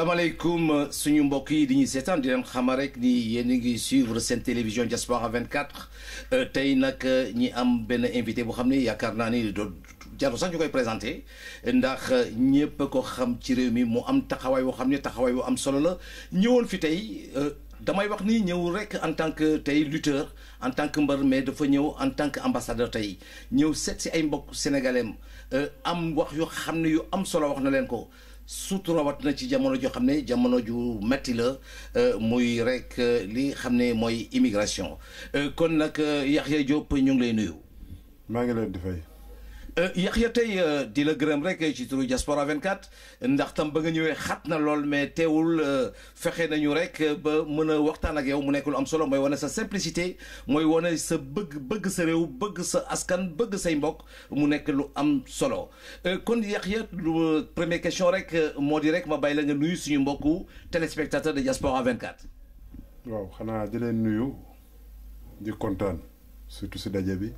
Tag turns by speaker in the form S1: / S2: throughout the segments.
S1: salaamaaleykum suñu mbokk yi di ñuy seetaan di leen xamal rek ni yéen a ngi suivre seen télévision Diaspora 24 tey nag ñi am benn invité boo xam ne yaakaar naa ni do jarul sax ñu koy présenté ndax ñëpp ko xam ci réew mi mu am taxawaay boo xam ne taxawaay bu am solo la ñëwoon fi tey damay wax ni ñëw rek en tant que tey lutteur en tant que mbër mais dafa ñëw en tant que ambassadeur tey ñëw seet si ay mbokk sénégalais am wax yoo xam ne yu am solo wax na leen ko. surtout rawat na ci jamono joo xam ne jamono ju metti la muy rek li xam ne mooy immigration kon nag Yaxya Diop ñu ngi lay nuyu.
S2: maa ngi leen di fay.
S1: Yaxya tey di la gërëm rek ci turu Diaspora 24 ndax tam ba nga ñëwee xat na lool mais teewul fexe nañu rek ba mën a waxtaan ak yow mu nekk lu am solo mooy wane sa simplicité mooy wane sa bëgg bëgg sa réew bëgg sa askan bëgg say mbokk mu nekk lu am solo kon Yaxya lu première question rek moo di rek ma bàyyi la nga nuyu suñu mbokku téléspectateur de Diaspora 24.
S2: waaw xanaa di leen nuyu di kontaan surtout si daje bi.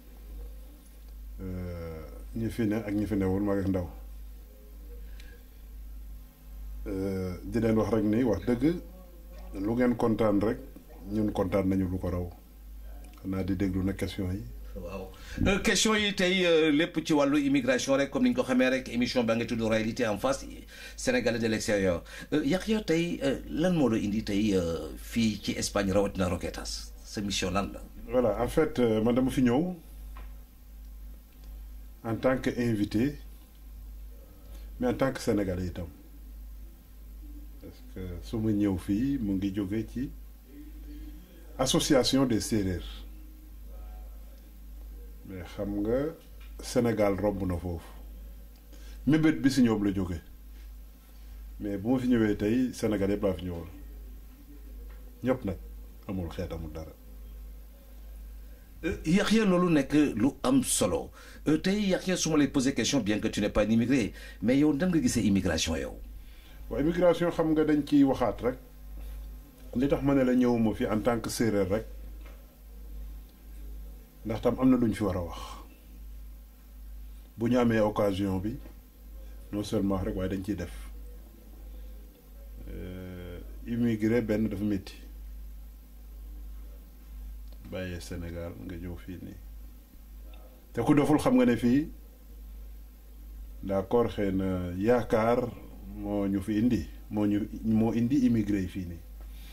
S2: ñi fi ne ak ñi fi newul mag ak ndaw di leen wax rek ni wax dëgg lu ngeen kontaan rek ñun kontaan nañu lu ko raw xanaa di déglu na question yi.
S1: waaw question yi tey lépp ci wàllu immigration rek comme ni ñu ko xamee rek émission ba nga tudd réalité en face sénégalais de l'extérieur Yaxya tey lan moo la indi tey fii ci Espagne rawatina Roquetas sa mission lan la.
S2: voilà en fait man dama fi ñëw. en tant que invité mais en tant que sénégalais itam parce que su ma ñëw fii mu ngi jóge ci association des séeréer mais xam nga Sénégal romb na foofu mébét bi si ñoom la jóge mais bu ma fi ñëwee tey Sénégal yëpp laa fi ñëwal ñëpp nag amul xeet amul dara.
S1: Yaxya loolu nekk lu am solo tey Yaxya su ma lay poser question bien que tu n'es pas un immigré mais yow nan nga gisee immigration yow.
S2: waaw immigration xam nga dañ ciy waxaat rek li tax ma ne la ñëwuma fi en tant que séeréer rek ndax tam am na lu ñu fi war a wax bu ñu amee occasion bi non seulement rek waaye dañ ciy def immigré benn dafa métti. bàyyee Sénégal nga ñëw fii nii te ku doful xam nga ne fii d'accord xëy na yaakaar moo ñu fi indi moo ñu moo indi immigré yi fii nii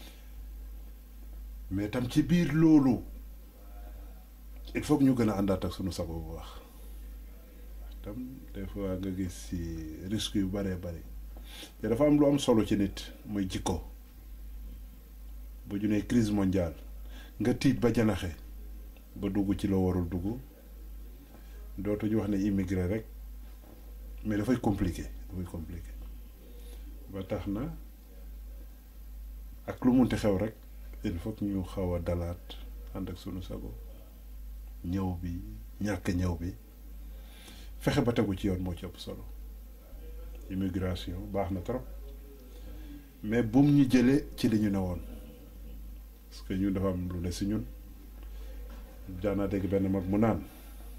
S2: mais tam ci biir loolu il faut que ñu gën a àndaat ak sunu sago bu wax tam des fois nga gis ci risque yu baree bari te dafa am lu am solo ci nit muy jikko bu ñu nee crise mondiale nga tiit ba janaxe ba dugg ci loo warul dugg dootuñu wax ne immigré rek mais dafay compliqué dafay compliqué ba tax na ak lu munti xew rek il faut que ñu xaw a dalaat ànd ak sunu sago ñëw bi ñàkk ñëw bi fexe ba tegu ci yoon moo ci ëpp solo immigration baax na trop mais bum ñu jëlee ci li ñu ne woon parce que ñun dafa am lu ne si ñun daanaa dégg benn mag mu naan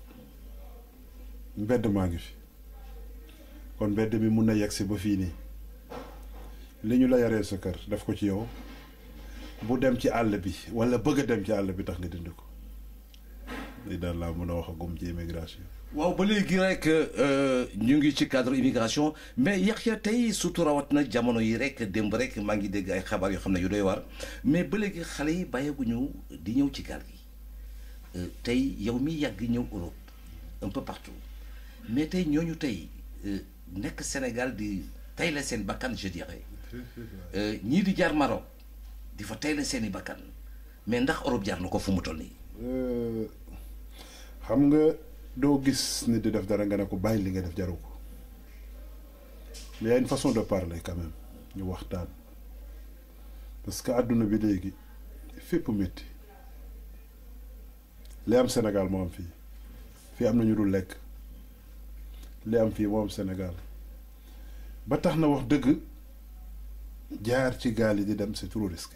S2: mbedd maa ngi fi kon mbedd mi mun na yegg si ba fii nii li ñu la yaree sa kër def ko ci yow bu dem ci àll bi walla bëgg a dem ci àll bi tax nga dindi ko li daal laa mën a wax agum ci immigration.
S1: waaw ba léegi rek ñu ngi ci cadre immigration mais Yaxya tey surtout rawat na jamono yi rek démb rek maa ngi dégg ay xabaar yoo xam ne yu doy war mais ba léegi xale yi bàyyeeguñu di ñëw ci gaal gi tey yow mi yàgg ñëw Europe un peu partout mais tey ñooñu tey nekk Sénégal di tey la seen bakkan je dirais ñii di jaar Maroc di fa tey la seen i bakkan mais ndax Europe jaar na ko fu mu toll nii.
S2: xam nga. doo gis nit di def dara nga ne ko bàyyi li nga def jaru ko mais y a une façon de parler quand même ñu waxtaan parce que àdduna bi léegi fépp métti li am Sénégal moo am fii fii am na ñu dul lekk li am fii moo am Sénégal ba tax na wax dëgg jaar ci gaal yi di dem c'est trop risqué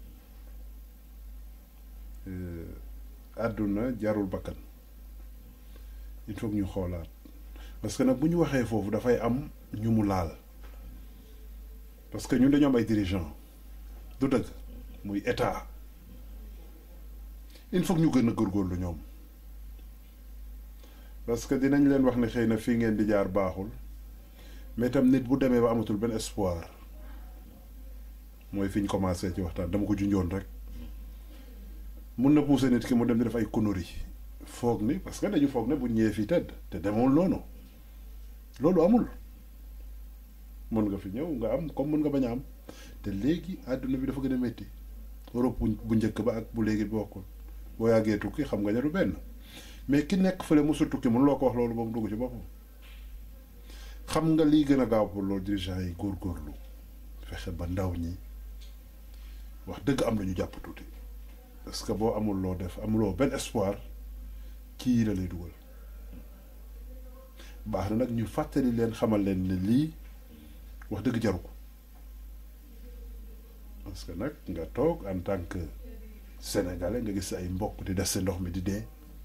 S2: àdduna jarul bakkan il faut que ñu xoolaat parce que nag bu ñu waxee foofu dafay am ñu mu laal parce que ñun dañoo am ay dirigeants du dëgg muy état il faut que ñu gën a góorgóorlu ñoom parce que dinañ leen wax ne xëy na fii ngeen di jaar baaxul mais tam nit bu demee ba amatul benn espoir mooy fi ñu commencé ci waxtaan dama ko junjoon rek mun na pousser nit ki mu dem di def ay conneries foog ni parce que dañu foog ne bu ñëwee fii tëdd te demewul noonu loolu amul mën nga fi ñëw nga am comme mën nga bañ a am te léegi àdduna bi dafa gën a métti Europe bu njëkk ba ak bu léegi bokkul boo yàggee tukki xam nga ne du benn mais ki nekk fële mosu tukki mën loo ko wax loolu ba mu dugg ci boppam xam nga lii gën a gaaw pour loolu dirigeant yi góorgóorlu fexe ba ndaw ñi wax dëgg am na ñu jàpp tuuti parce que boo amul loo def amuloo benn espoir kii la lay dugal baax na nag ñu fàttali leen xamal leen ne lii wax dëgg jaru ko parce que nag nga toog en tant que sénégalais nga gis ay mbokk di des sa ndox mi di dee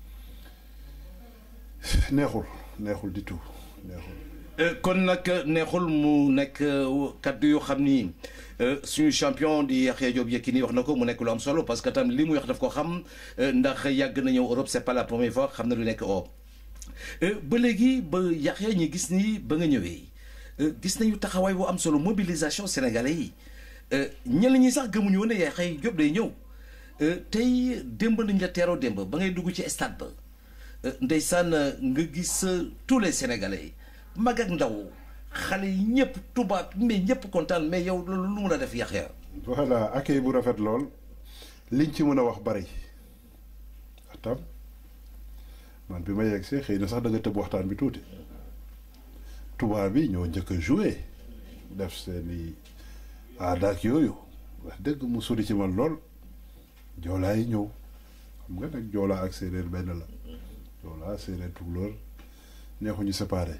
S2: neexul neexul di tout neexul.
S1: kon nag neexul mu nekk kaddu yoo xam ni suñu champion di Yaxya Diop Yékini wax na ko mu nekk lu am solo parce que tam li muy wax daf ko xam ndax yàgg na ñëw Europe c'est pas la première fois xam na lu nekk Europe ba léegi ba Yaxya ñi gis ni ba nga ñëwee gis nañu taxawaay bu am solo mobilisation sénégalais yi ñenn ñi sax gëmuñu woon ne Yaxya Diop day ñëw tey démb nañ la teeroo démb ba ngay dugg ci stade ba ndeysaan nga gis tous les sénégalais mag ak ndaw xale yi ñëpp tubaab mais ñëpp kontaan mais yow loolu lu mun a def Yaxya
S2: voilà accueil bu rafet lool liñ ci mën a wax bari atam man bi ma yegg see xëy na sax da nga tëb waxtaan bi tuuti tubaab bi ñoo njëkk a joué def seeni aada ak yooyu wax dëgg mu sori ci man lool joolaa yi ñëw xam nga nag joolaa ak séeréer benn la joolaa séeréer tukulóor neexuñu séparé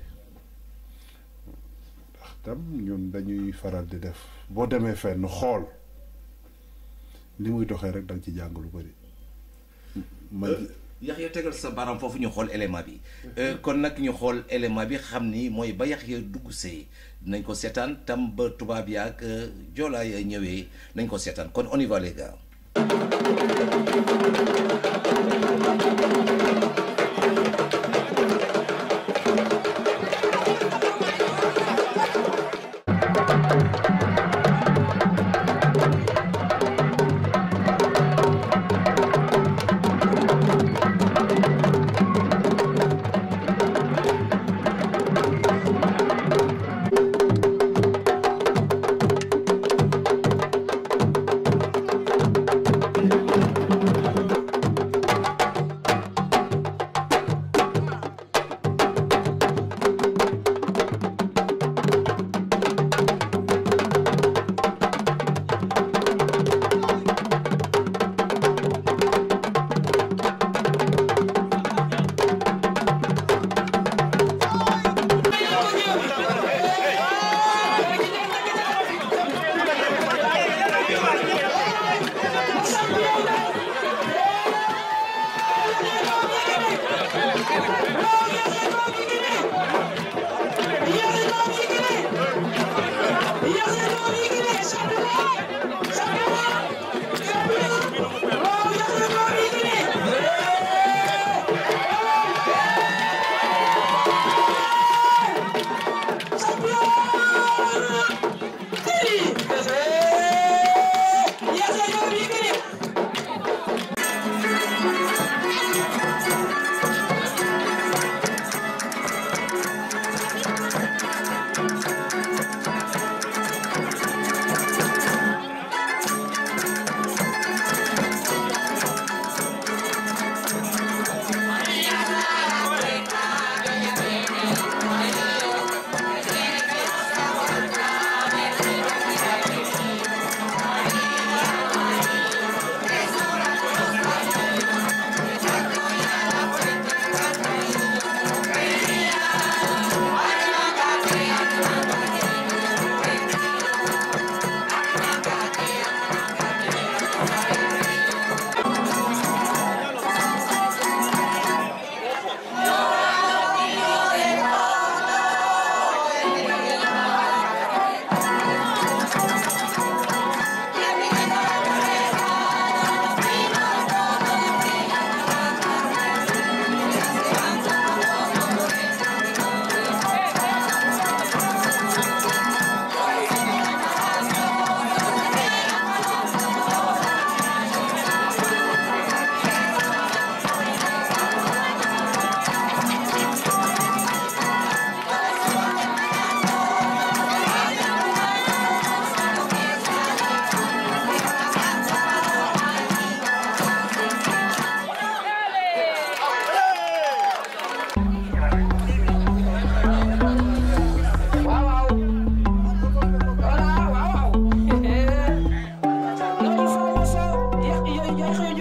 S2: ndax tam ñun dañuy faral di def boo demee fenn xool li muy doxee rek danga ci jàng lu bari ma
S1: Yaxya tegal sa baram foofu ñu xool élément bi kon nag ñu xool élément bi xam ni mooy ba Yaxya dugg see nañ ko seetaan tam ba tubaab yi ak joolaa ya ñëwee nañ ko seetaan kon on y va les gars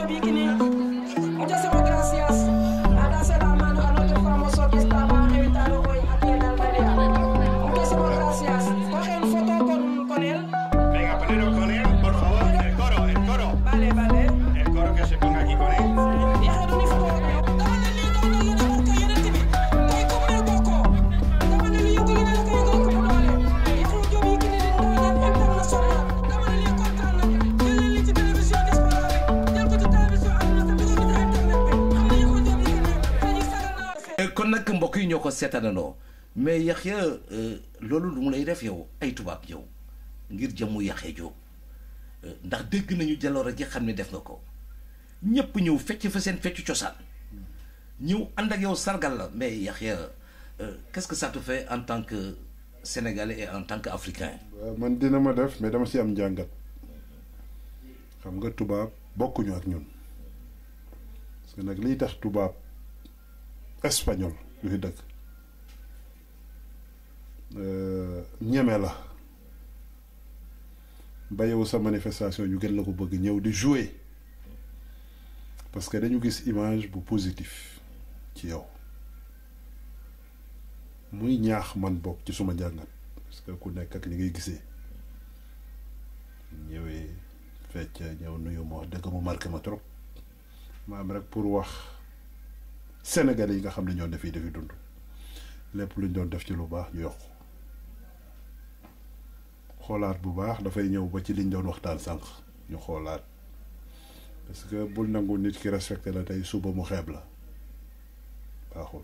S3: Bikini. Muchísimas gracias. A darse la mano a nuestro famoso que estaba invitado hoy aquí en Almería. Muchísimas gracias. Cogen foto con, con él.
S4: Venga, poneros con él, por favor. El coro, el coro.
S3: Vale, vale.
S4: El coro que se ponga aquí con él.
S3: Yaxe du ni foto ak yow. dama ne lii doon na leen wax que yeneen bi tey ku mel bokkoo. dama ne lii yëngu na la ko yëngal ko mu doole. Yaxu Jóob yi kii di ndaanaan international. dama ne lii kontaan nañu. jël leen lii ci télévision diaspora bi. jël ko ci télévision àdduna te dugal ko ci internet bi. xam ne Yaxu Jóob yi kii di dañuy sagal naa.
S1: kon nag mbokk yi ñoo ko seetaanandoo mais Yaxya loolu lu mu lay def yow ay tubaab yow ngir jëmmu Yaxya Jóob ndax dégg nañu jaloore ji xam ne def nga ko ñëpp ñëw fecc fa seen feccu cosaan ñëw ànd ak yow sargal la mais Yaxya qu'est-ce que ça te fait en tant que sénégalais et en tant que africain.
S2: waaw man dina ma def mais dama si am njàngat xam nga tubaab bokkuñu ak ñun parce que nag liy tax tubaab espagnol yu fi dëkk ñeme la ba yow sa manifestation ñu gën la ko bëgg ñëw di jouer parce que dañu gis image bu positif ci yow muy ñaax man bokk ci suma njàngat parce que ku nekk ak ni ngay gisee ñëwee fecc ñëw nuyu ma wax dëgg mu marqué ma trop ma am rek pour wax Sénégalais yi nga xam ne ñoo defi defi dund lépp luñ doon def ci lu baax ñu yokk xoolaat bu baax dafay ñëw ba ci liñ doon waxtaan sànq ñu xoolaat parce que bul nangu nit ki respecté la tey suba mu xeeb la baaxul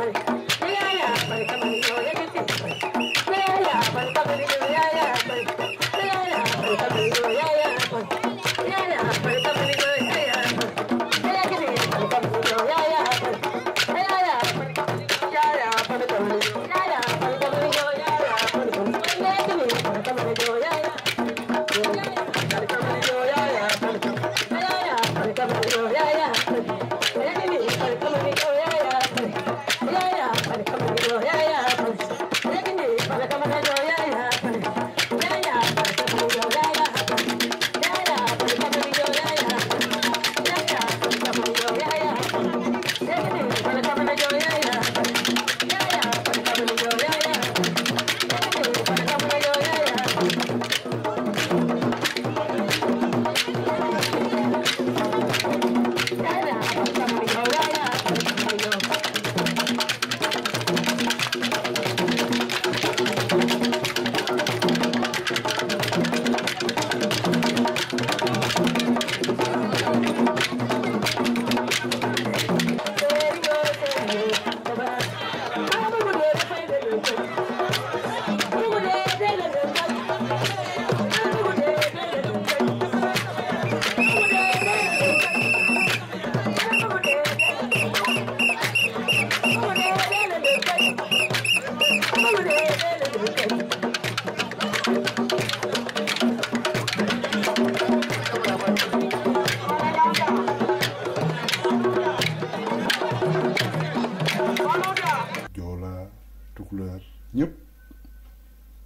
S5: Yeah, yeah,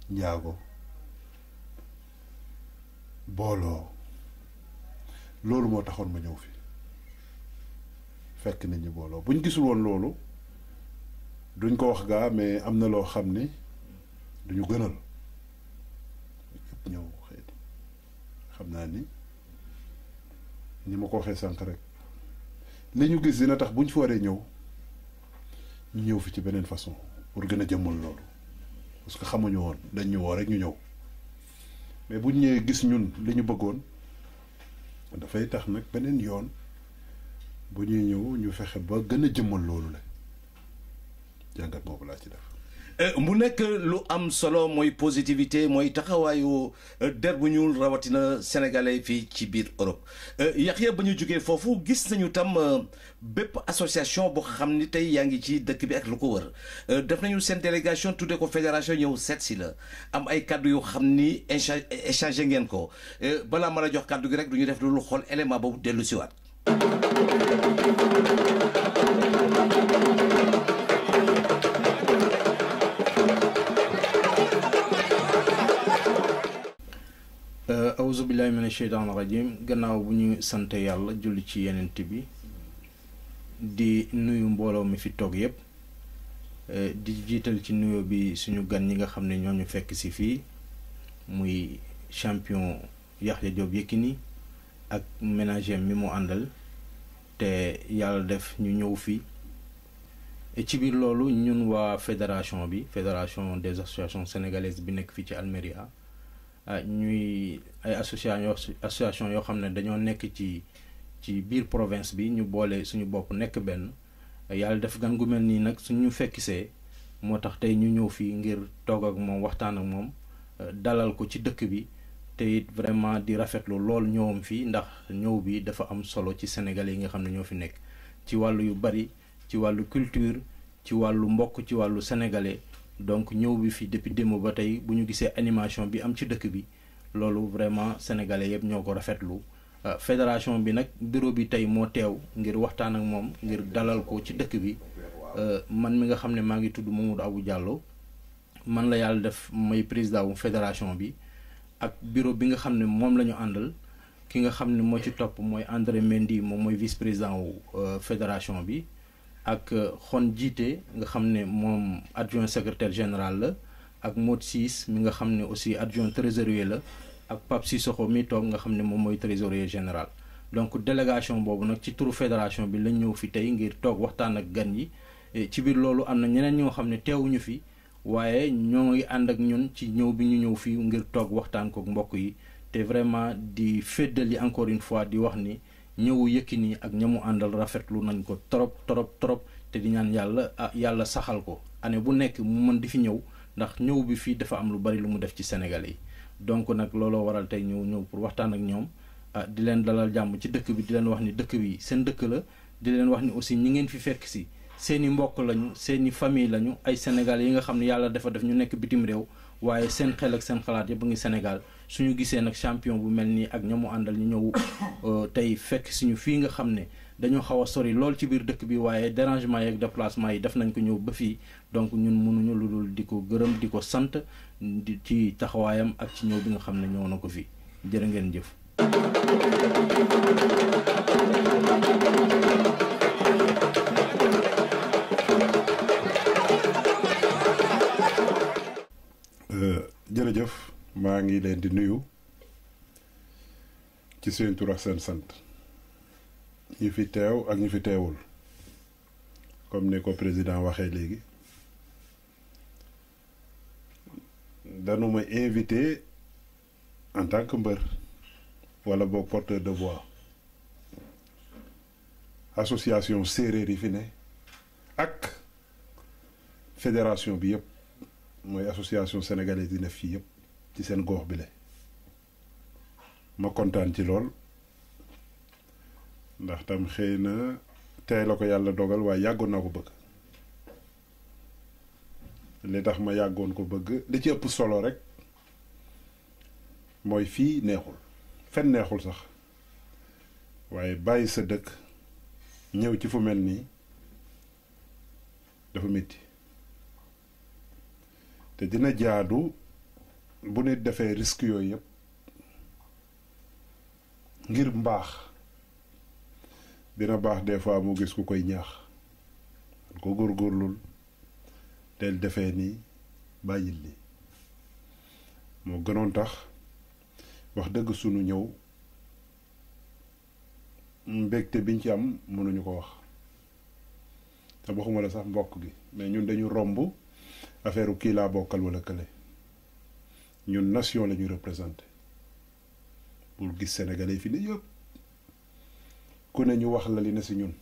S2: njaago booloo loolu moo taxoon ma ñëw fi fekk nit ñi booloo buñ gisul woon loolu duñ ko wax gaa mais am na loo xam ni duñu gënal yëpp ñëw xëy xam naa ni ni ma ko waxee sànq rek li ñu gis dina tax buñ fi waree ñëw ñu ñëw fi ci beneen façon pour gën a jëmmal loolu parce que xamuñu woon dañ ñu woo rek ñu ñëw mais buñ ñëwee gis ñun li ñu bëggoon dafay tax nag beneen yoon bu ñuy ñëw ñu fexe ba gën a jëmmal loolu la jàngat boobu laa ci def.
S1: mu nekk lu am solo mooy positivité mooy taxawaayu der bu ñuul rawatina sénégalais fii ci biir Europe Yaxya ba ñu jógee foofu gis nañu tam bépp association boo xam ni tey yaa ngi ci dëkk bi ak lu ko wër def nañu seen délégation tuddee ko fédération ñëw seet si la am ay kàddu yoo xam ni échangé ngeen ko balaa mën a jox kàddu gi rek du ñu def lu xool élément boobu dellu si waat
S5: awuzubillahi mina sheytaan rajim gannaaw bu ñu sant yàlla julli ci yenent bi di nuyu mbooloo mi fi toog yépp di jiital ci nuyoo bi suñu gan ñi nga xam ne ñoo ñu fekk si fii muy champion Yaxya Joob Yékini ak ménager mi mu àndal te yàlla def ñu ñëw fii ci biir loolu ñun waa fédération bi fédération des associations sénégalaises bi nekk fii ci Almeria ñuy ay association association yoo xam ne dañoo nekk ci ci biir province bi ñu boole suñu bopp nekk benn yàlla def gan gu mel nii nag suñu fekkisee moo tax tey ñu ñëw fii ngir toog ak moom waxtaan ak moom dalal ko ci dëkk bi te it vraiment di rafetlu lool ñëwam fii ndax ñëw bi dafa am solo ci sénégalais yi nga xam ne ñoo fi nekk ci wàllu yu bari ci wàllu culture ci wàllu mbokk ci wàllu sénégalais donc ñëw bi fi depuis démb ba tey bu ñu gisee animation bi am ci dëkk bi loolu vraiment sénégalais yëpp ñoo ko rafetlu fédération bi nag bureau bi tey moo teew ngir waxtaan ak moom ngir dalal ko ci dëkk bi man mi nga xam ne maa ngi tudd Mamadou Abou Diallo man la yàlla def may président wu fédération bi ak bureau bi nga xam ne moom la ñu àndal ki nga xam ne moo ci topp mooy André Mendy moom mooy vice président wu fédération bi ak xon jiite nga xam ne moom adjoint secrétaire général la ak Mod Siis mi nga xam ne aussi adjoint trésorier la ak Pape Sissoko mi toog nga xam ne moom mooy trésorier général donc délégation boobu nag ci turu fédération bi lañ ñëw fi tey ngir toog waxtaan ak gan yi ci biir loolu am na ñeneen ñoo xam ne teewuñu fi waaye ñoo ngi ànd ak ñun ci ñëw bi ñu ñëw fii ngir toog waxtaan kook mbokk yi te vraiment di féddali encore une fois di wax ni ñëwu Yékini ak ñamu àndal rafetlu nañ ko trop trop trop te di ñaan yàlla ah yàlla saxal ko année bu nekk mu mën di fi ñëw ndax ñëw bi fii dafa am lu bari lu mu def ci Sénégalais yi donc nag looloo waral tey ñëw ñëw pour waxtaan ak ñoom ah di leen dalal jàmm ci dëkk bi di leen wax ni dëkk bi seen dëkk la di leen wax ni aussi ñi ngeen fi fekk si seeni mbokk lañu seeni famille lañu ay Sénégalais yi nga xam ne yàlla dafa def ñu nekk bitim réew waaye seen xel ak seen xalaat yëpp ngi Sénégal suñu gisee nag champion bu mel nii ak ñamu àndal ñu ñëw tey fekk suñu fii nga xam ne dañoo xaw a sori lool ci biir dëkk bi waaye dérangement yeeg déplacement yi def nañ ko ñëw ba fii donc ñun mënuñu lu dul di ko gërëm di ko sant di ci taxawaayam ak ci ñëw bi nga xam ne ñëw na ko fii jërë ngeen jëf.
S2: jërëjëf maa ngi leen di nuyu ci seen tur ak seen sant ñi fi teew ak ñi fi teewul comme ni ko président waxee léegi danu ma invité en tant que mbër wala boog porteur de voix association séeréer yi fi ne ak fédération bi yëpp mooy association sénégalaise yi ne fii yëpp ci seen gox bi la ma kontaan ci lool ndax tam xëy na tey la ko yàlla dogal waaye yàggoon naa ko bëgg li tax ma yàggoon ko bëgg li ci ëpp solo rek mooy fii neexul fen neexul sax waaye bàyyi sa dëkk ñëw ci fu mel nii dafa métti te dina jaadu bu nit defee risque yooyu yëpp ngir mbaax dina baax des fois mu gis ku koy ñaax ko góorgóorlul del defee nii bàyyil li moo gënoon tax wax dëgg sunu ñëw mbégte biñ ci am mënuñu ko wax te waxuma la sax mbokk gi mais ñun dañu romb affaire kii laa bokkal wala kële ñun nation la ñuy représenté pour gis sénégalais fi ne yëpp ku ne ñu wax la li ne si ñun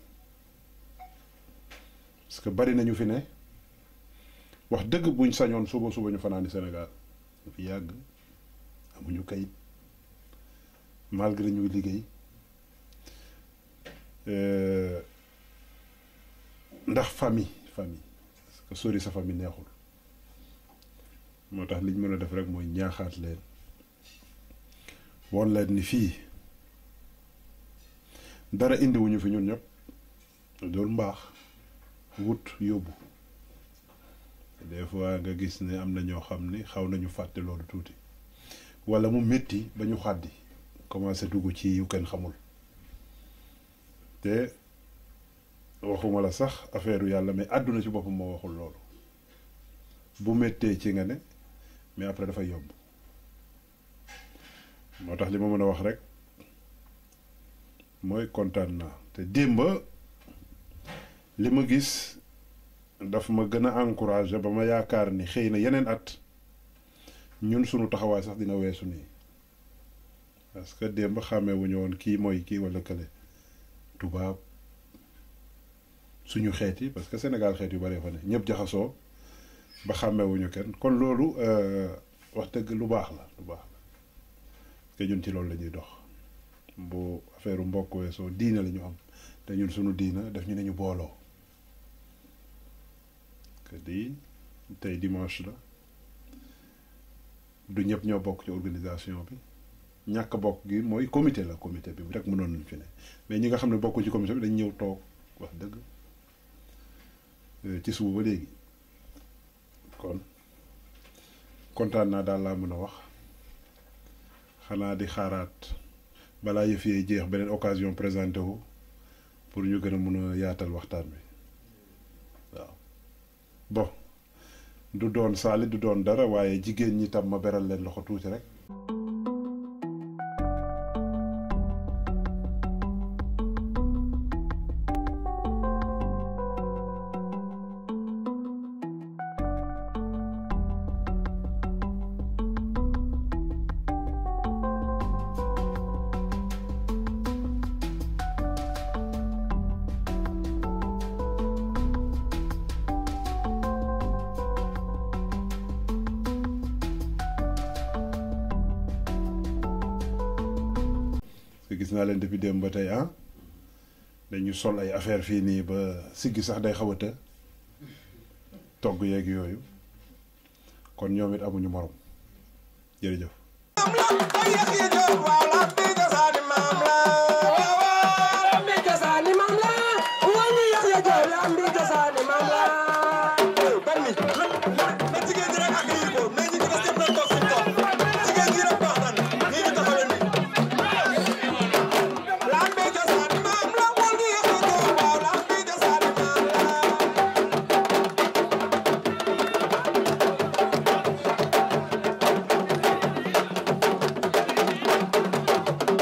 S2: parce que bari nañu fi ne wax dëgg buñ sañoon suba suba ñu fanaani Sénégal ñu fi yàgg amuñu kayit malgré ñuy liggéey ndax famille famille parce que sori sa famille neexul moo tax liñ mën a def rek mooy ñaaxaat leen woon leen ni fii dara indiwuñu fi ñun ñëpp doolu mbaax wut yóbbu des fois nga gis ne am na ñoo xam ni xaw nañu fàtte loolu tuuti wala mu métti ba ñu xàddi commencé dugg ci yu kenn xamul te waxuma la sax affaire yàlla mais àdduna ci boppam moo waxul loolu bu méttee ci nga ne mais après dafay yomb moo tax li ma mën a wax rek mooy kontaan naa te démba li ma gis daf ma gën a encouragé ba ma yaakaar ni xëy na yeneen at ñun sunu taxawaay sax dina weesu nii parce que démb xàmmee wu ñu woon kii mooy kii wala kële tubaab suñu xeet yi parce que Sénégal xeet yu bari fa ne ñëpp jaxasoo ba xàmmewuñu kenn kon loolu wax dëgg lu baax la lu baax la parce que ñun ci loolu la ñuy dox bu affaire mbokk weesoo diina la ñu am te ñun suñu diina def ñu ne ñu booloo que di tey dimanche la du ñëpp ñoo bokk ci organisation bi ñàkk bokk gi mooy comité la comité bi rek mënoon nañ fi ne mais ñi nga xam ne bokku ci comité bi dañ ñëw toog wax dëgg ci suba ba léegi kon kontaan naa daal laa mën a wax xanaa di xaaraat balaa yëf yee jeex beneen occasion présenté wu pour ñu gën a mën a yaatal waxtaan bi waaw bon du doon saali du doon dara waaye jigéen ñi tam ma beral leen loxo tuuti rek gis naa leen depuis démb ba tey ah dañu sol ay affaire fii nii ba siggi sax day xaw a të togg yeeg yooyu kon ñoom it amuñu morom jërëjëf.
S6: Thank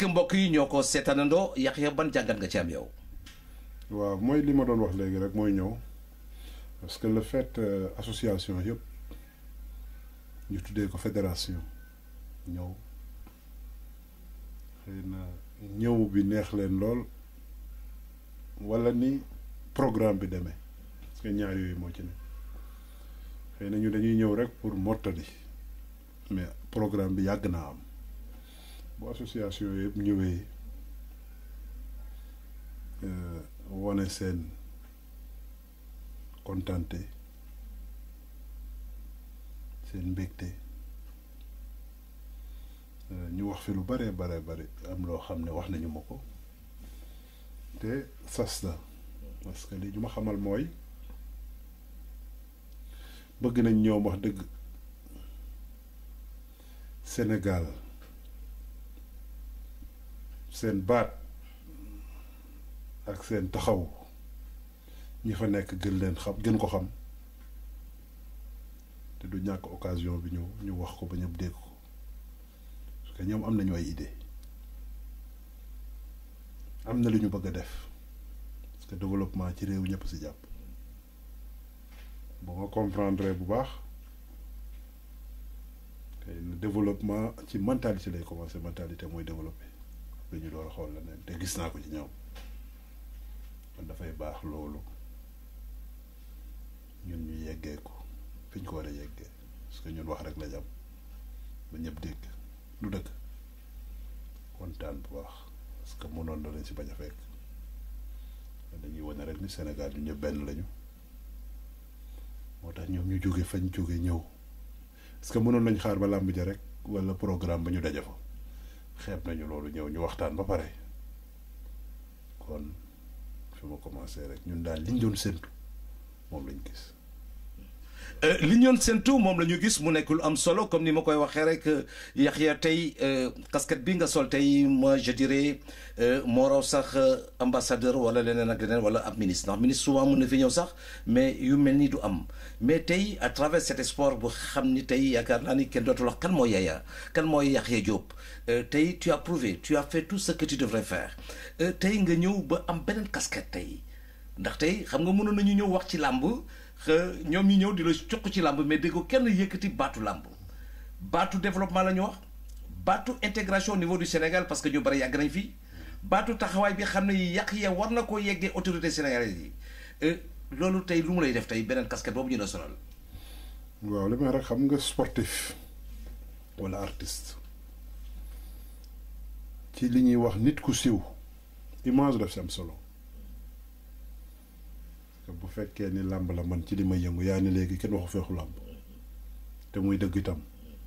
S1: mbokk yi ñoo ko seetaanandoo Yaxya ban jàngat nga ci am yow.
S2: waaw mooy li ma doon wax léegi rek mooy ñëw parce que le fait euh, association yëpp ñu tuddee ko fédération ñëw xëy na ñëw bi neex leen lool wala ni programme bi demee parce que ñaar yooyu moo ci ne xëy na ñu dañuy ñëw rek pour mottali mais programme bi yàgg naa am bu association yëpp ñëwee euh, wone seen kontante seen mbégte euh, ñu wax fi lu bare bare bare am loo xam ne wax nañu ma ko te sas la parce que li ñu ma xamal mooy bëgg nañ ñoom wax dëgg Sénégal seen baat ak seen taxaw ñi fa nekk gën leen xam gën ko xam te du ñàkk occasion bi ñu ñu wax ko ba ñëpp dégg ko parce que ñoom am nañu ay idée am na lu ñu bëgg a def parce que développement ci réew ñëpp si jàpp bu ma comprendre bu baax te développement ci mentalité lay commencer mentalité mooy développé lu ñu door a xool la neen te gis naa ko ci ñoom kon dafay baax loolu ñun ñu yeggee ko fi ñu ko war a yeggee parce que ñun wax rek lañ am ba ñëpp dégg lu dëgg kontaan bu baax parce que mënoon na leen si bañ a fekk dañuy wane rek ni Sénégal ñu ñëpp benn lañu moo tax ñoom ñu jóge fañ jóge ñëw parce que mënoon nañ xaar ba làmb ja rek walla programme ba ñu daje fa xeeb nañu loolu ñëw ñu waxtaan ba pare kon fi ma commencé rek ñun daal liñ doon séntu moom lañ gis
S1: li ñu doon séntu moom la ñu gis mu nekk lu am solo comme ni ma koy waxee rek Yaxya tey casquette bi nga sol tey moi je dirais moo raw sax ambassadeur wala leneen ak leneen wala ab ministre ndax ministre souvent mun na fi ñëw sax mais yu mel ni du am mais tey à travers cet sport bu xam ni tey yaakaar naa ni kenn dootul wax kan mooy Yaya kan mooy Yaxya Diop tey tu as prouvé tu as fait tout ce que tu devrais faire tey nga ñëw ba am beneen casquette tey ndax tey xam nga mënoon nañu ñëw wax ci làmb ñoom ñi ñëw di la cuq ci làmb mais dégg ko kenn yëkkati baatu làmb baatu développement la ñu wax baatu intégration au niveau du Sénégal parce que ñu bari yàgg nañ fi baatu taxawaay bi xam ne yàq ya war na koo yeggee autorité sénégalaise yi loolu tey lu mu lay def tey beneen casquette boobu ñu la sonal.
S2: waaw li may rek xam nga sportif walla artiste ci li ñuy wax nit ku siw image daf si am solo. bu fekkee ni làmb la man ci li may yëngu yaa ni léegi kenn waxu feexu làmb te muy dëgg itam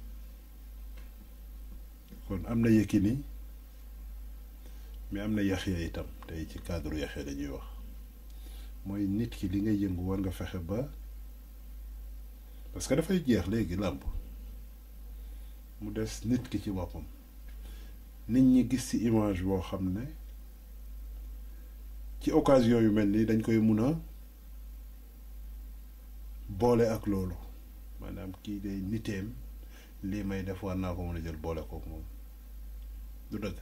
S2: kon am na Yékini mais am na Yaxya itam tey ci cadre Yaxya dañuy wax mooy nit ki li ngay yëngu war nga fexe ba parce que dafay jeex léegi làmb mu des nit ki ci boppam nit ñi gis ci image boo xam ne ci occasion yu mel nii dañ koy mun a boole ak loolu maanaam kii day niteem lii may def war naa ko mën a jël boole kook moom du dëgg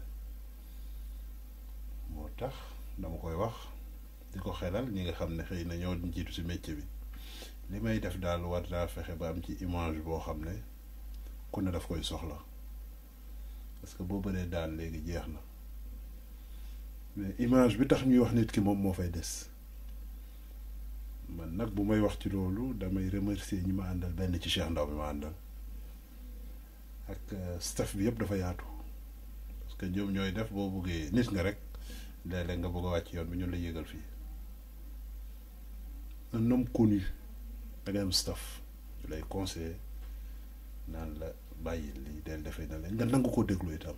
S2: moo tax dama koy wax di ko xelal ñi nga xam ne xëy na ñoo jiitu ci métier bi li may def daal war naa fexe ba am ci image boo xam ne ku ne daf koy soxla parce que boo bëree daal léegi jeex na mais image bi tax ñuy wax nit ki moom moo fay des man nag bu may wax ci loolu damay remercier ñi ma àndal benn ci Cheikh Ndaw bi ma àndal ak staff bi yëpp dafa yaatu parce que ñoom ñooy def boo buggee nit nga rek léeg-léeg nga bëgg a wàcc yoon bi ñun la yégal fii un homme connu da ngay am staff ñu lay conseiller naan la bàyyi lii del defee na leen nga nangu ko déglu itam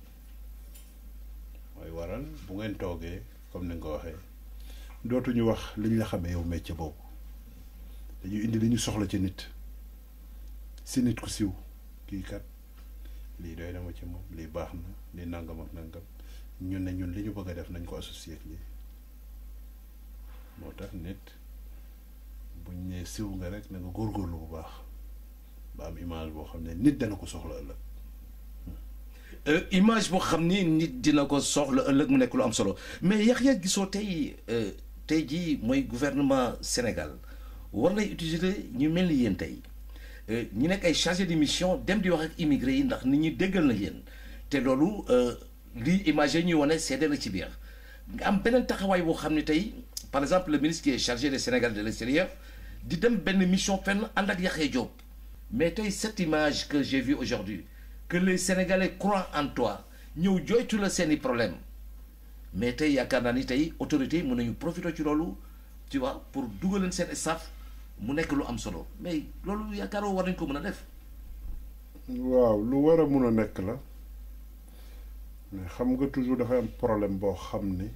S2: mooy waral bu ngeen toogee comme ni nga ko waxee dootuñu wax li ñu la xamee yow métier boobu dañuy indi li ñu soxla ci nit si nit ku siw kii kat lii doy na ma ci moom lii baax na lii nangam ak nangam ñun ne ñun li ñu bëgg a def nañ ko associé ak lii moo tax nit buñ nee siw nga rek na nga góorgóorlu bu baax ba am image boo xam ne nit dana ko soxla ëllëg
S1: Euh, image boo xam ni nit dina ko soxla ëllëg mu nekk lu am solo mais Yaxya gisoo tey euh, tey jii mooy gouvernement Sénégal war nay utiliser ñu mel ni yéen tey euh, ñu nekk ay chargé de mission dem di wax ak immigré yi ndax nit ñi déggal na yéen te loolu euh, lii image yi ñuy wane seede la ci biir nga am beneen taxawaay boo xam ne tey par exemple le ministre qui est chargé des Sénégal de l'extérieur di dem benn mission fenn ànd ak Yaxya Diop mais tey cette image que j'ai vue aujourd'hui que les Sénégalais croient en toi ñëw joytu la seeni problème mais tey yaakaar naa ni tey autorités yi mën nañu profiter ci loolu tu vois pour dugaleen seen staff mu nekk lu am solo mais loolu yaakaaroo war nañ ko mën a def
S2: waaw lu war a mun a nekk la mais xam nga toujours dafay am problème boo xam ni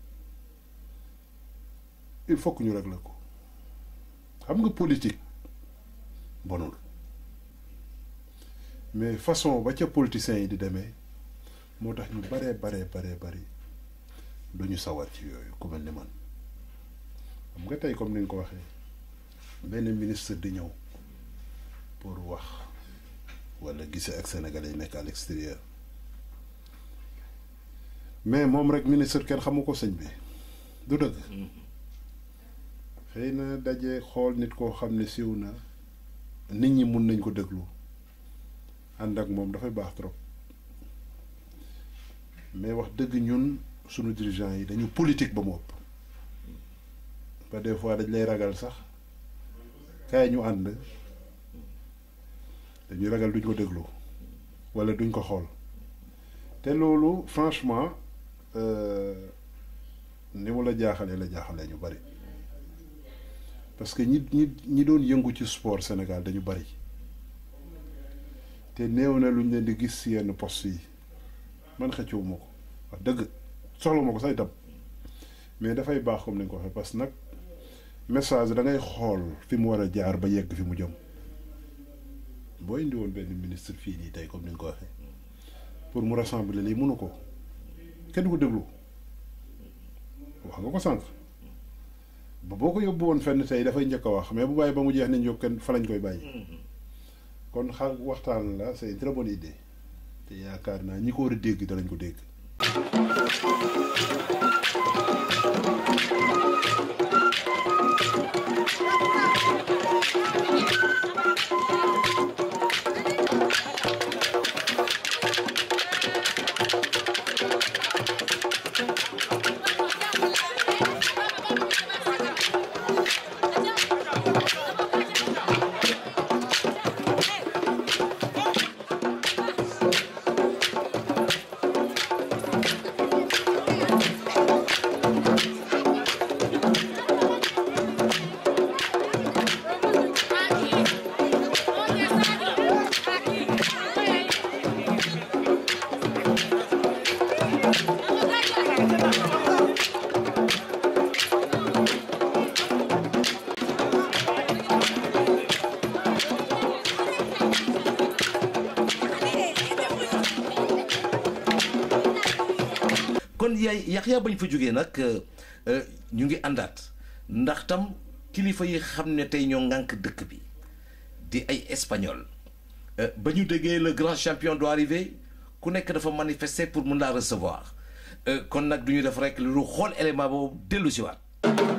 S2: il faut que ñu régler ko xam nga politique bonul mais façon ba ca politiciens yi di demee moo tax ñu baree baree baree bari du ñu sawar ci yooyu ku mel ni man xam nga tey comme ni nga ko waxee benn ministre di ñëw pour wax wala gise ak sénégalais yi nekk à l'extérieur mais moom rek ministre kenn xamu ko sëñ bi du dëgg xëy na daje xool nit koo xam ne siiw na nit ñi mun nañ ko déglu ànd ak moom dafay baax trop mais wax dëgg ñun sunu dirigeants yi dañu politique ba mu ëpp ba des fois dañ lay ragal sax kaay ñu ànd dañuy ragal duñ ko déglu walla duñ ko xool te loolu franchement euh, ni mu la jaaxalee la jaaxalee ñu bari parce que ñi ñi ñi doon yëngu ci sport Sénégal dañu bari te néew na luñ leen di gis ci yenn poste yi man xëccewuma ko wax dëgg soxlawuma ko sax itam mais dafay baax comme ni nga ko waxee parce que nag message da ngay xool fi mu war a jaar ba yegg fi mu jëm boo indi woon benn ministre fii nii tey comme ni nga ko waxee pour mu rassembler lii mënu ko kenn du ko déglu wax nga ko sànq ba boo ko yóbbu woon fenn tey dafay njëkk a wax mais bu bàyyi ba mu jeex nañ jóg kenn fa lañ koy bàyyi kon xa waxtaan la c'est une très bonne idée te yaakaar naa ñi ko war a dégg danañ ko dégg.
S1: kon yaay Yaxya bañ fa jógee nag ñu ngi àndaat ndax tam kilifa yi xam ne tey ñoo ŋànk dëkk bi di ay espagnol ba ñu déggee le grand champion doit arriver ku nekk dafa manifester pour mun laa recevoir kon nag du ñu def rek lu xool élément boobu dellu si waat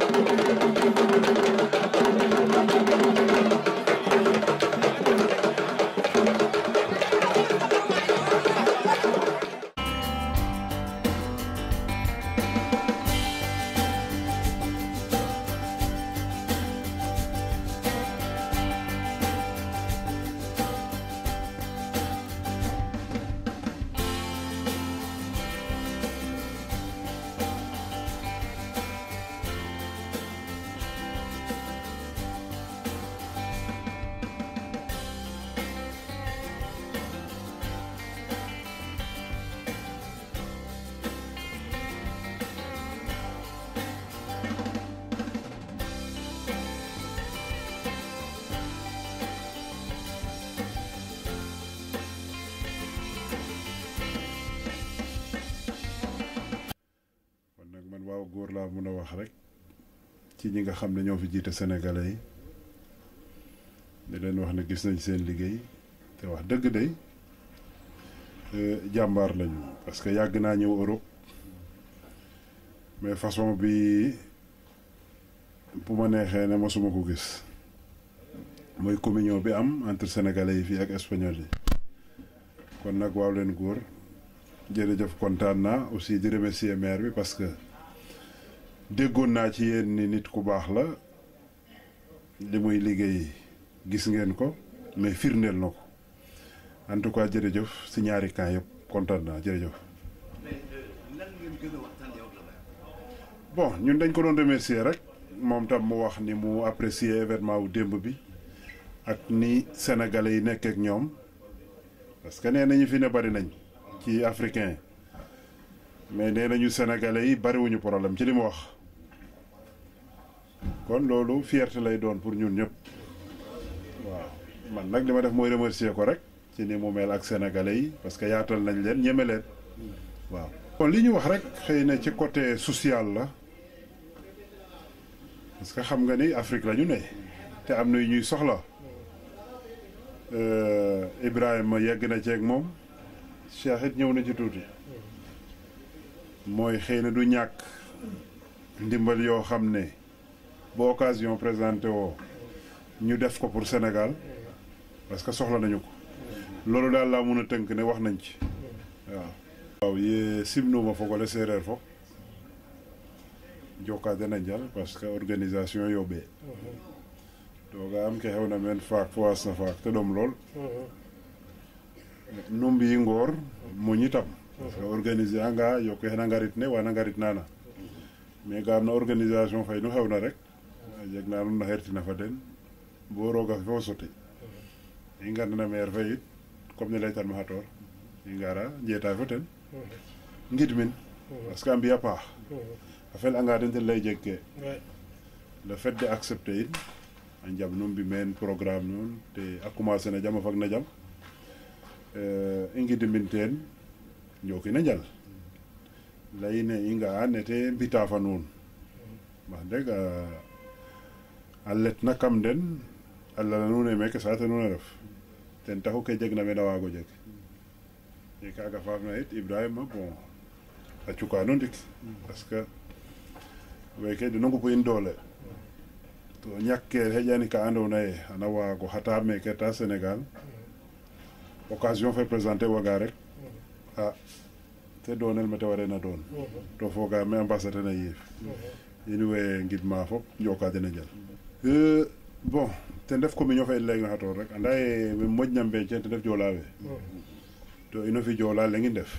S1: kon nag man waaw góor laa mun a wax rek ci ñi nga xam ne ñoo fi jiite sénégalais yi di leen wax ne gis nañ seen liggéey te wax dëgg day
S2: jàmbaar lañu parce que yàgg naa ñëw Europe mais façon bi bu ma neexee ne mosuma ko gis mooy communion bi am entre sénégalais yi fii ak espagnol yi kon nag waaw leen góor jërëjëf kontaan naa aussi di remercier maire bi parce que déggoon naa ci yéen ni nit ku baax la li muy liggéey gis ngeen ko mais firndeel na ko en tout cas jërëjëf si ñaari camp yëpp kontaan naa jërëjëf. bon ñun dañ ko doon remercier rek moom tam mu wax ni mu apprécier événement wu démb bi ak ni sénégalais yi nekk ak ñoom parce que nee nañu fi ne bari nañ ci africain mais nee nañu sénégalais yi bariwuñu problème ci li mu wax kon loolu fierté lay doon pour ñun ñëpp waaw man nag li ma def mooy remercier ko rek ci ni mu mel ak sénégalais yi parce que yaatal nañ leen ñeme leen waaw. kon li ñu wax rek xëy na ci côté social la parce que xam nga ni Afrique la ñu ne te am na yu ñuy soxla Ibrahima yegg na ceeg moom Cheikh it ñëw na ci tuuti mooy xëy na du ñàkk ndimbal yoo xam ne bu occasion présenté woo ñu def ko pour Sénégal parce que soxla nañu ko loolu daal laa mun a tënk ne wax nañ ci waaw. waaw ye simnuma fogole séeréer fo joka dena njal parce que organisation yoɓee to ga am ke xewna meen faak fo wasna faak te ɗom lool nu mbi ngoor muñitam parce que organiser anga yoke xena ngarit ne wana ngarit nana mais ga am na organisation fay nu xewna rek a jeg na nuun na xertina fa den bo rooga fe fo soti i ngarna maire fe yit comme ne leytan ma xatoor i ngara njeta fo ten ngid min parce que a mbiya paax a fel anga den ten lay jeg ke le fait de accepter in a njam nu mbi meen programme nuun te a commencer na jam a fag na jam i ngidmin teen njokina njal leyine i nga'a nete mbita fa nuun wax deg a letna kam den a lala nuun e meke saate nuun a ref ten taxu ke jeg na meen a waago jeg e kaga faafna it ibrahima bon a cukano ndik parce que weke deno ngupu in doole to ñakke xeƴani ka ando naye xana waago xata meke ta sénégal occasion fe présenter waga rek a te doonel mete warena doon to fogame a mbasa ten a yiif in way ngidma fop njoka den a njal bon ten ref communion fe in leyna xatoor rek anda ye we moƴna mbeecen ten ref joola we to ino fi joola leŋi ndef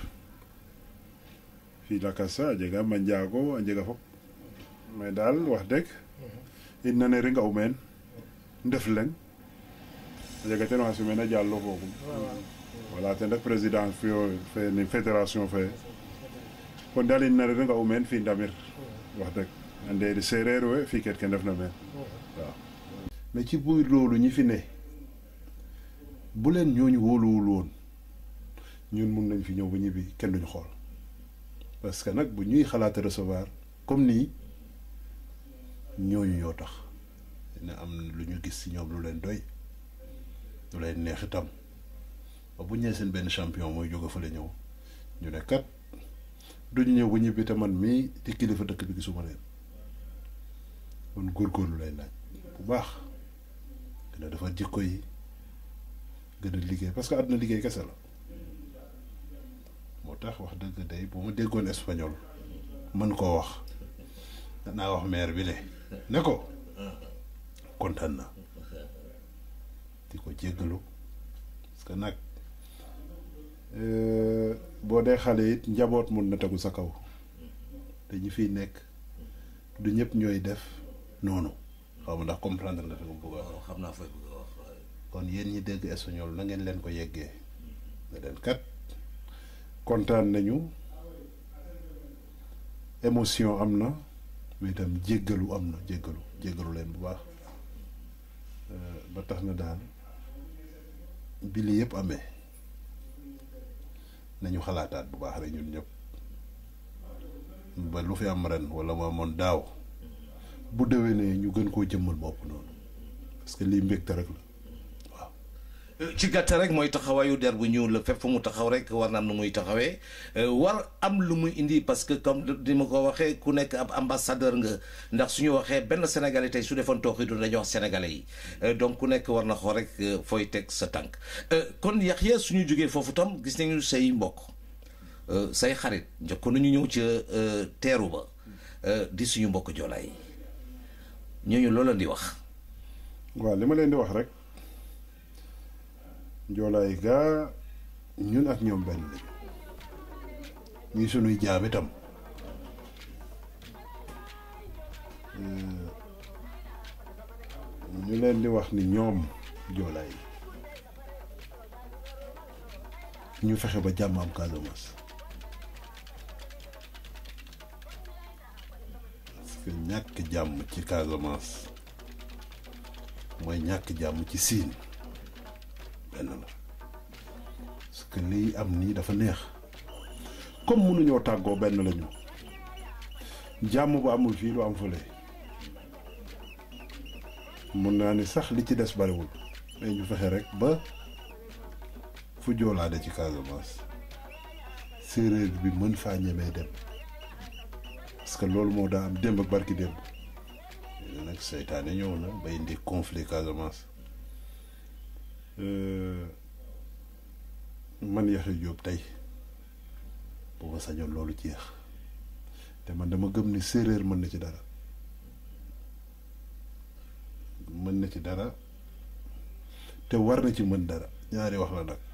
S2: fi lakas sa a jega manjaago a njega fop mais daal wax deg in nane ringa u meen ndef leŋ a jega ten oxa simena jallo fogum voilà ten ref président fio fe ni fédération fe kon daal in nane ringa u meen fi ndamir wax deg ande séeréer we fi ket ke ndef na meen waaw mais ci buy loolu ñi fi ne bu leen ñooñu wóoluwul woon ñun mun nañ fi ñëw ba ñibbi kenn duñu xool parce que nag bu ñuy xalaata recevoir comme nii ñooñu ñoo tax dina am lu ñu gis ci ñoom lu leen doy lu leen neex itam ba bu ñëwee seen benn champion mooy jóge fa la ñëw ñu ne kat duñu ñëw ba ñibbi te man mii di kilifa dëkk bi gisuma leen kon góorgóorlu lay laaj bu baax gën a defar jikko yi gën a liggéey parce que àdduna liggéey kese la moo tax wax dëgg day bu ma déggoon espagnol mën koo wax danaa wax maire bi ne ne ko kontaan na di ko jéggalu parce que nag boo dee xale it njaboot mun na tegu sa kaw te ñi fiy nekk du ñëpp ñooy def noonu xaw ma ndax comprendre nga fi ko bëgg a wax
S1: xam naa fay bëgg a wax
S2: kon yéen ñi dégg espagnol na ngeen leen ko yeggee ne leen kat kontaan nañu émotion am na mais itam jéggalu am na jéggalu jéggalu leen bu baax ba tax na daal bi li yëpp amee nañu xalaataat bu baax rek ñun ñëpp ba lu fi am ren wala mu amoon daaw bu déwénee ñu gën koo jëmmal bopp noonu parce que lii mbégte rek la waaw.
S1: ci gàttal rek mooy taxawaayu der bu ñuul la fépp fu mu taxaw rek war na am nu muy taxawee war am lu muy indi parce que comme ni ma ko waxee ku nekk ab ambassadeur nga ndax suñu waxee benn sénégalais tey su defoon tooxi du dañuy wax sénégalais yi donc ku nekk war na xool rek fooy teg sa tànk kon Yaxya suñu jógee foofu tam gis nañu say mbokk say xarit njëkkoon nañu ñëw ca teeru ba di suñu mbokk joolaay ñooñu loolu di wax
S2: waaw li ma leen di wax rek njoolaay gaa ñun ak ñoom benn lañu ñuy sunuy jaam itam ñu leen di wax ni ñoom joolaay ñu fexe ba jàmm am Casamance parce que ñàkk jàmm ci Casamance mooy ñàkk jàmm ci siin benn la parce que lii am nii dafa neex comme mënuñoo tàggoo benn lañu jàmm bu amul fii lu am fële mun naa ni sax li ci des bariwul mais ñu fexe rek ba fu joolaade ci Casamance séeréer bi mën faa ñemee dem parce que loolu moo daa am démb ak barki démb léegi nag seytaane ñëw na ba indi conflit Casamance man Yaxya Jóob tey bu ma sañoon loolu jeex te man dama gëm ni séeréer mën na ci dara mën na ci dara te war na ci mën dara ñaari wax la nag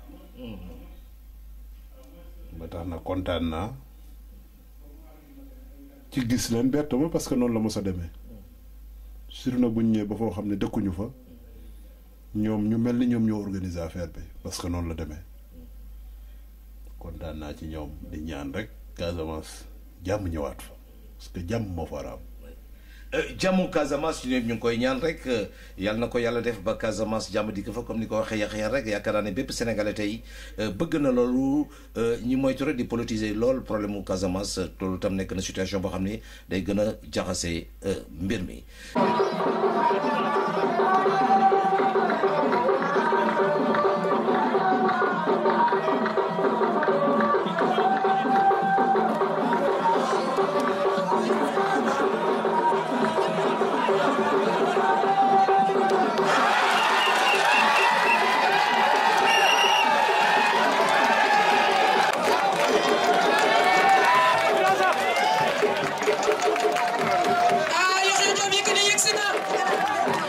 S2: ba tax na kontaan naa ci gis leen bett ma parce que noonu la mos a demee surtout nag bu ñu ñëwee ba foo xam ne dëkkuñu fa ñoom ñu mel ni ñoom ñoo organiser affaire bi parce que noonu la demee kontaan naa ci ñoom di ñaan rek Casamance jàmm ñëwaat fa parce que jàmm moo fa war a am
S1: jàmmu Casamance ñu ñu ngi koy ñaan rek yàlla na ko yàlla def ba Casamance jàmm di ko fa comme ni ko waxee Yaxya rek yaakaar naa ne bépp sénégalais tey bëgg na loolu ñi moytu rek di politiser lool problème mu Casamance loolu tam nekk na situation boo xam ne day gën a jaxase mbir mi.
S3: ah Yaxya Jóob Yékini yegsi na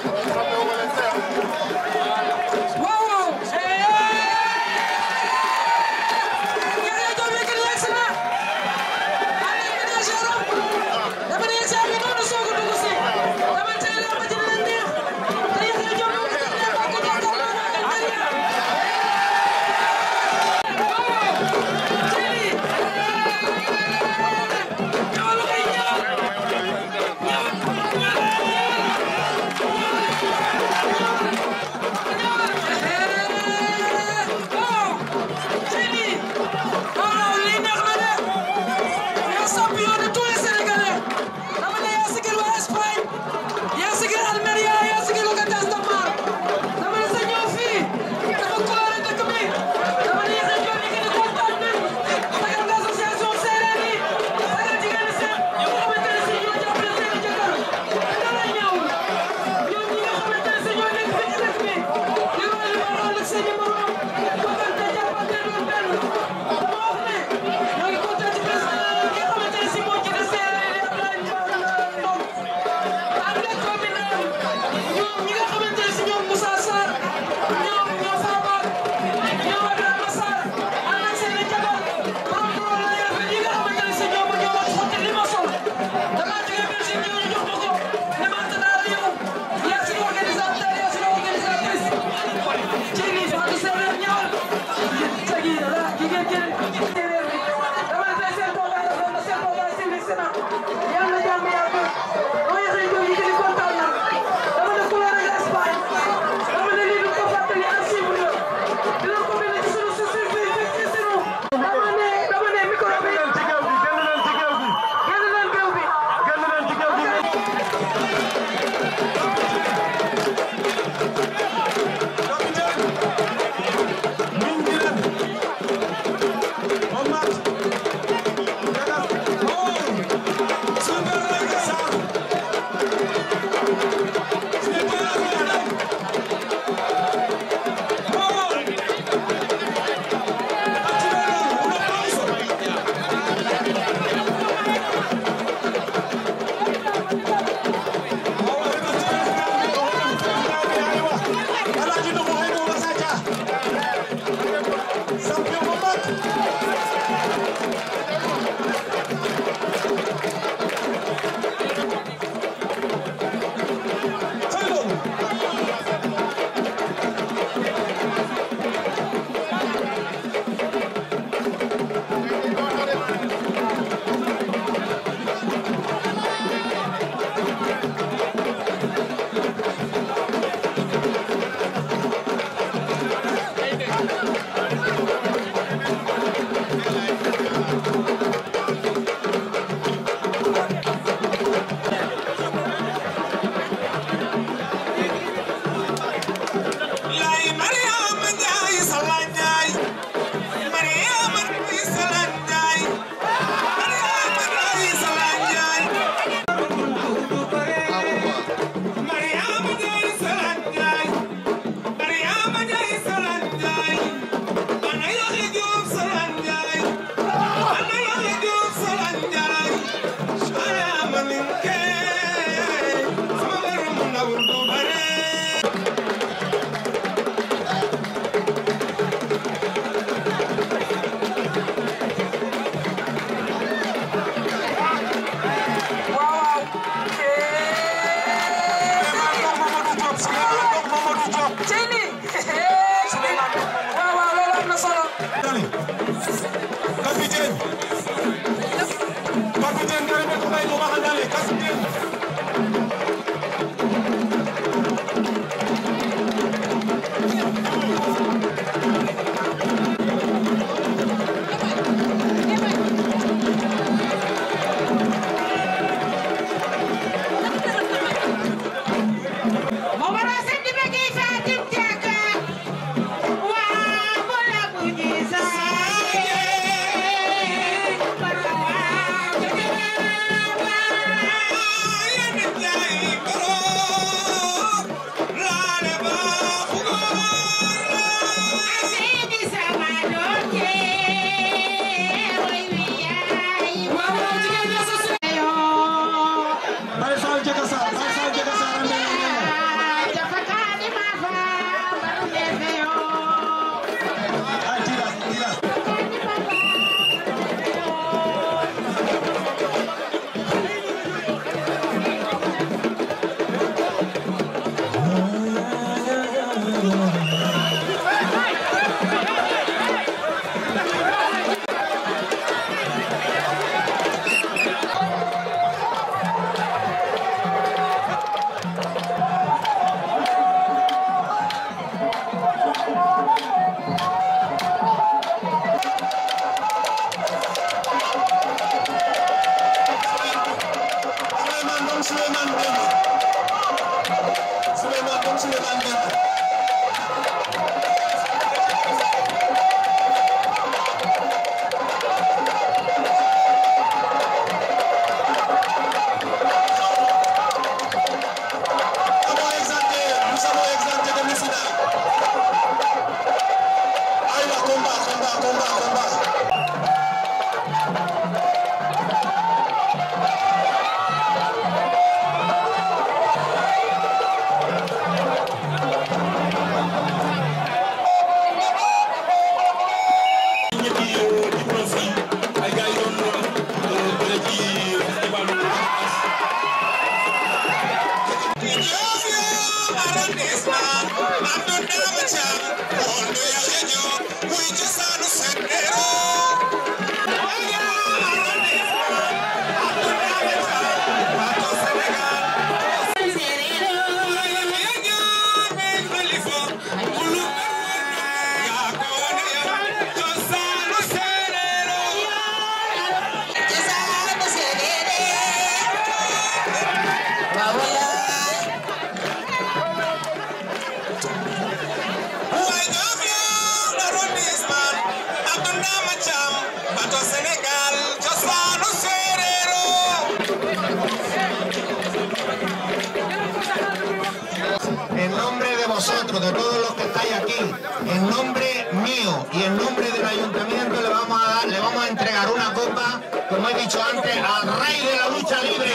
S6: en nombre mío y en nombre del ayuntamiento le vamos a dar, le vamos a entregar una copa, como he dicho antes, al rey de la lucha libre.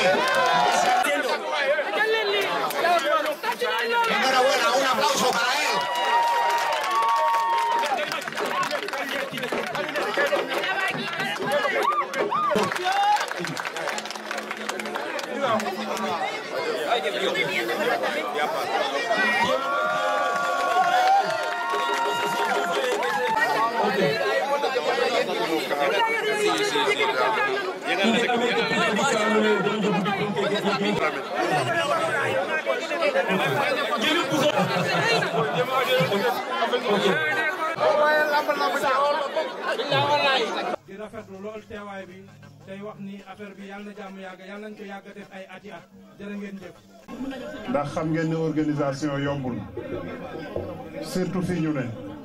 S6: Enhorabuena, un aplauso para él.
S7: di rafetlu lool teewaay bi tey wax ni affaire bi yàlla na jàmm yàgg yàlla nañ ko yàgg def ay ati at jërë ngeen jëf.
S2: ndax xam ngeen ne organisation yombul surtout fii ñu ne.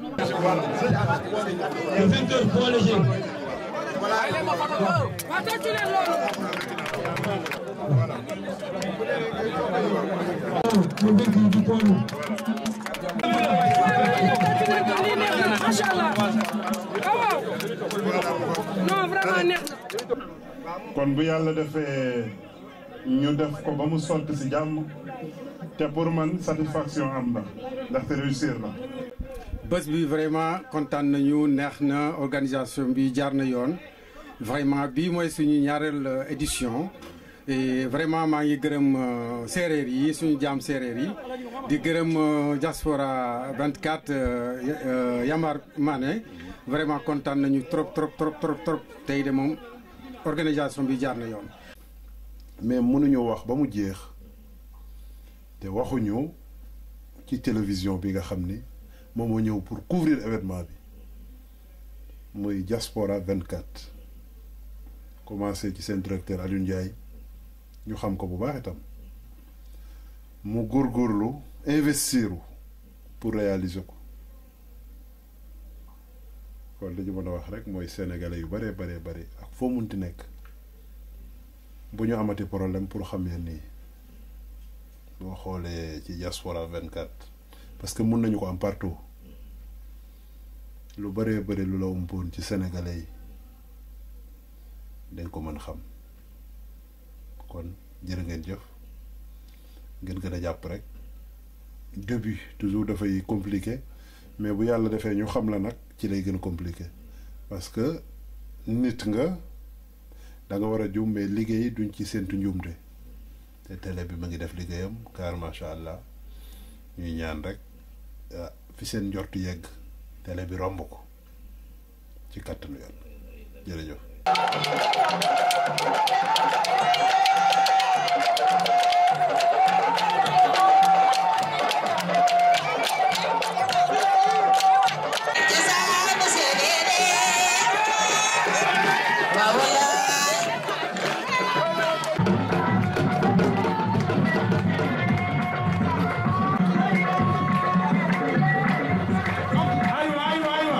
S3: macha allah waaw non vraiment neex na.
S2: kon bu yàlla defee ñu def ko ba mu sotti si jàmm te pour man satisfaction am na ndaxte réussir na.
S8: bés bi vraiment kontaan nañu neex na organisation bi jaar na yoon vraiment bii mooy suñu ñaareel édition et vraiment maa ngi gërëm euh, séeréer yi suñu jaam séeréer yi di gërëm euh, diaspora 24 euh, euh, Yamar Mané vraiment kontaan nañu trop trop trop trop trop tey de moom organisation bi jaar na yoon.
S2: mais mënuñu wax ba mu jeex te waxuñu ci télévision bi nga xam ni moom moo ñëw pour couvrir événement bi muy Diaspora 24 commencé ci seen directeur Aliou Ndiaye ñu xam ko bu baax itam mu góorgóorlu investiru pour réaliser ko kon li ñu mën a wax rek mooy sénégalais yu bare bare bare ak foo munti nekk bu ñu amati problème pour xam yeen nii boo xoolee ci diaspora 24 parce que mun nañu ko am partout lu bëree bëri lu la umpoon ci sénégalais yi dañ ko mën xam kon jërë ngeen jëf ngeen gën a jàpp rek début toujours dafay compliqué mais bu yàlla defee ñu xam la nag ci lay gën a compliqué parce que nit nga da nga war a juum mais liggéey duñ ci séntu njuumte te télé bi ma ngi def liggéeyam car macha allah ñuy ñaan rek ah fi seen njortu yegg télé bi romb ko ci kàttanu yàlla jërëjëf.
S7: aywa aywa aywa.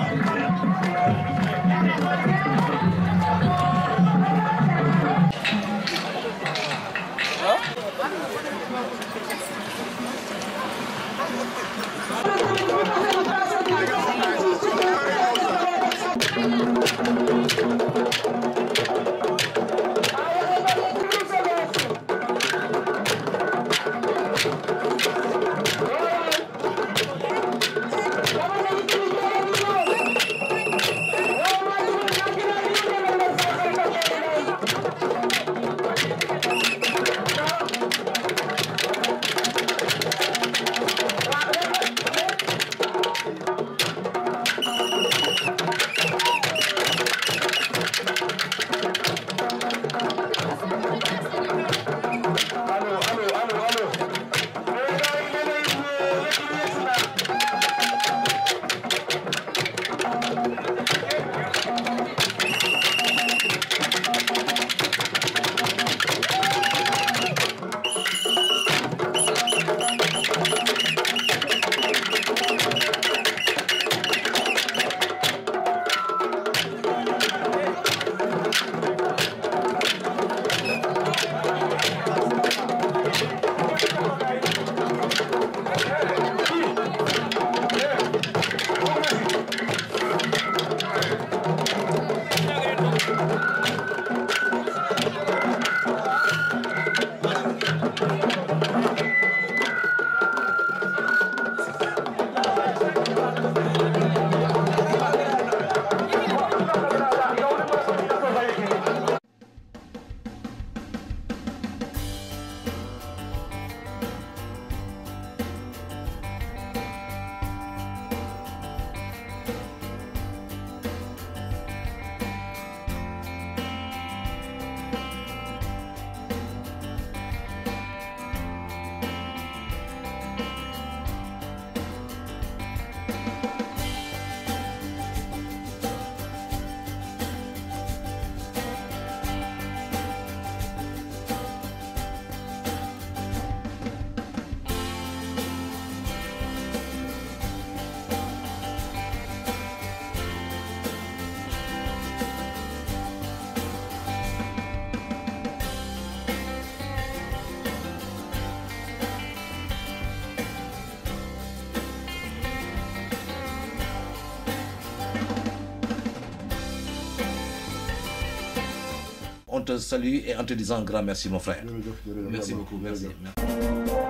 S1: te salue et en te disant un grand merci mon frère
S2: jërëjëf jërëjëf
S1: merci
S2: vraiment,
S1: beaucoup merci
S2: jërëjëf.